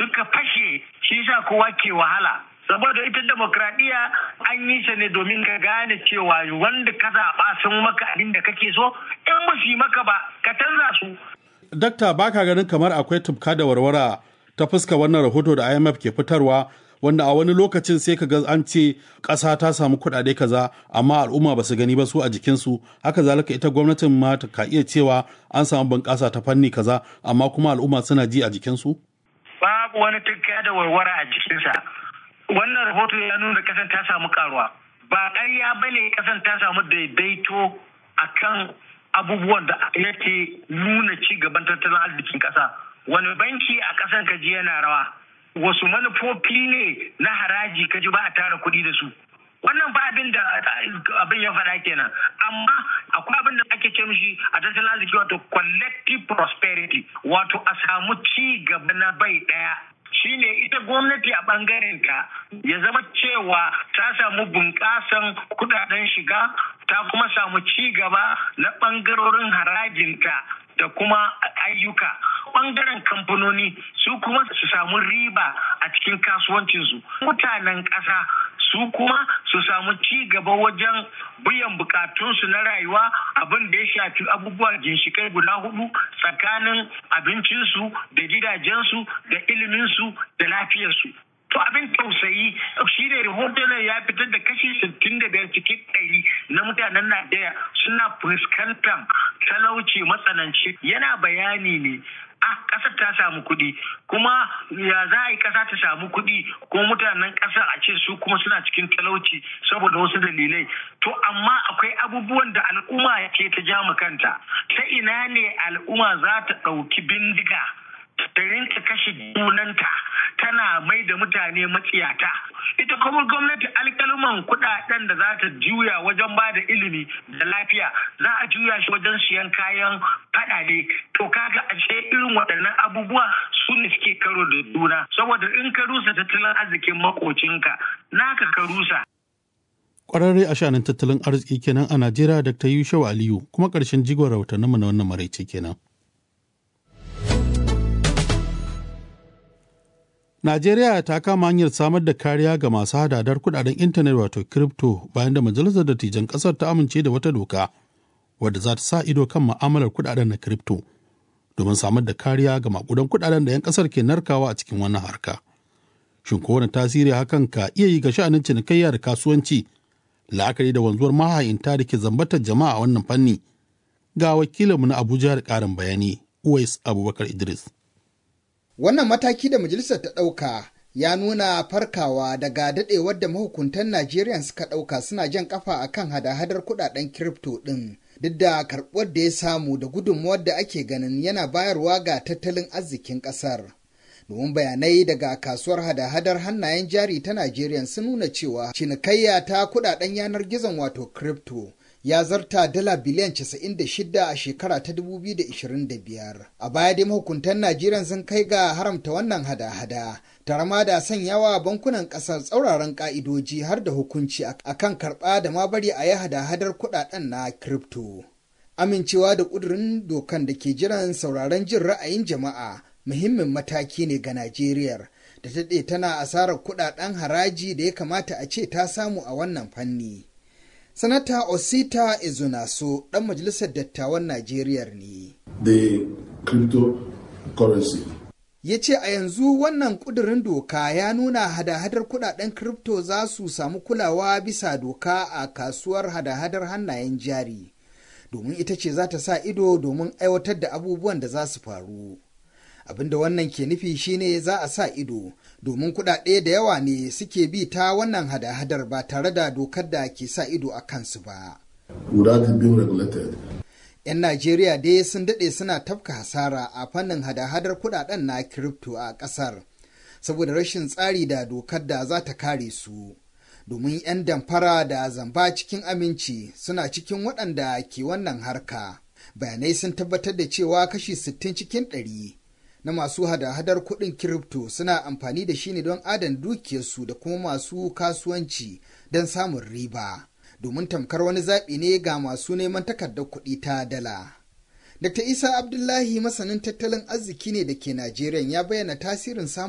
suka fashe shi sa kowa ke wahala saboda ita demokradiyya an yi ta ne domin ka gane cewa wanda ka zaɓa sun maka abin da kake so in ba su yi maka ba ka canza su. Dakta baka ganin kamar akwai tufka da warwara ta fuska wannan rahoto da IMF ke fitarwa wanda a wani lokacin sai ka ga an ce ƙasa ta samu kuɗaɗe kaza amma al'umma ba su gani ba su a jikinsu haka zalika ita gwamnatin ma ta ka iya cewa an samu bunƙasa ta fanni kaza amma kuma al'umma suna ji a jikinsu? Babu wani tufka da warwara a jikinsa. wannan rahoto ya nuna kasan ta samu karuwa ba ƙarya ba ne kasan ta samu daidaito a kan abubuwan da yake nuna ci gaban tattalin arzikin ƙasa wani banki a ƙasan kaji yana rawa wasu manufofi ne na haraji kaji ba a tara kuɗi da su wannan ba abin da abin ya faɗa kenan amma akwai abin da ake ce mishi a tattalin arziki wato collective prosperity wato a samu ci gaba na bai ɗaya shine ita gwamnati a bangaren ta ya zama cewa ta samu bunƙasan kudaden shiga ta kuma samu ci gaba na bangarorin harajinta da kuma ayyuka bangaren kamfanoni su kuma su samu riba a cikin kasuwancinsu mutanen ƙasa su kuma su samu ci gaba wajen biyan bukatunsu na rayuwa abin da ya shafi abubuwa ginshikai guda hudu tsakanin abincinsu da gidajensu da iliminsu da lafiyarsu to abin tausayi shi ne rahoton ya fitar da kashi 65 cikin ɗari na mutanen najeriya suna fuskantar talauci matsananci yana bayani ne a ƙasar ta samu kuɗi kuma ya za a yi ƙasa ta samu kuɗi kuma mutanen ƙasar a ce su kuma suna cikin talauci saboda wasu dalilai to amma akwai abubuwan da al'umma ce ta ja kanta ta ina ne al'umma za ta ɗauki bindiga ta rinka kashe junanta tana mai da mutane matsiyata ita kuma gwamnati alkaluman kudaden da za ta juya wajen ba da ilimi da lafiya za a juya shi wajen siyan kayan fadade to kaga a ce irin waɗannan abubuwa su ne suke karo da juna saboda in ka rusa tattalin arzikin makocinka naka ka rusa Kwararre a shanin tattalin arziki kenan a Najeriya Dr. Yusuf Aliyu kuma ƙarshen jigon rahotanninmu na wannan maraice kenan. Najeriya ta kama hanyar samar da kariya ga masu hadadar kudaden intanet wato crypto bayan da majalisar dattijan kasar ta amince da wata doka wadda za ta sa ido kan ma'amalar kudaden na crypto domin samar da kariya ga makudan kudaden da 'yan kasar ke narkawa a cikin wannan harka. Shin ko wani tasiri hakan ka iya yi ga sha'anin cinikayya da kasuwanci la'akari da wanzuwar mahayinta da ke zambatar jama'a a wannan fanni ga wakilinmu na Abuja da ƙarin bayani Uwais Abubakar Idris. Wannan mataki da majalisar ta ɗauka ya nuna farkawa daga daɗewar da mahukuntan Najeriya suka ɗauka suna jan ƙafa a kan hada-hadar kuɗaɗen kirifto ɗin. Duk da karɓuwar da ya samu da gudunmuwar da ake ganin yana bayarwa ga tattalin arzikin ƙasar. Domin bayanai daga kasuwar hada-hadar hannayen jari ta Najeriya sun nuna cewa cinikayya ta kuɗaɗen yanar gizon wato kirifto ya zarta dala biliyan 96 a shekara ta 2025. A baya dai mahukuntan Najeriya sun kai ga haramta wannan hada-hada, tare ma da sanyawa bankunan ƙasar tsauraran ƙa'idoji har da hukunci a kan karɓa da ma bari a yi hada-hadar kuɗaɗen na kripto. Amincewa da ƙudurin dokan da ke jiran sauraron jin ra'ayin jama'a muhimmin mataki ne ga Najeriya. da ta daɗe tana asarar kuɗaɗen haraji da ya kamata a ce ta samu a wannan fanni. Sanata Osita Ezunaso ɗan majalisar dattawan Najeriya ne. The cryptocurrency. Ya ce a yanzu wannan ƙudurin doka ya nuna hada-hadar kudaden kripto za su samu kulawa bisa doka a kasuwar hada-hadar hannayen jari, domin ita ce za ta sa ido domin aiwatar da abubuwan da za su faru. abinda wannan ke nufi shine za a sa ido domin kuɗaɗe da yawa ne suke bi ta wannan hada-hadar ba tare da dokar da ke sa ido a kansu ba. 'Yan Najeriya dai sun daɗe suna tafka hasara a fannin hada-hadar kuɗaɗen na kiripto a ƙasar, saboda rashin tsari da dokar da za ta kare su. Domin 'yan damfara da zamba cikin aminci suna cikin waɗanda ke wannan harka. Bayanai sun tabbatar da cewa kashi 60 cikin ɗari. na masu hada-hadar kuɗin kiripto suna amfani da shi ne don adana dukiyarsu da kuma masu kasuwanci don samun riba domin tamkar wani zaɓi ne ga masu neman takardar kuɗi ta dala. Dr. Isa Abdullahi masanin tattalin arziki ne da ke Najeriya ya bayyana tasirin samun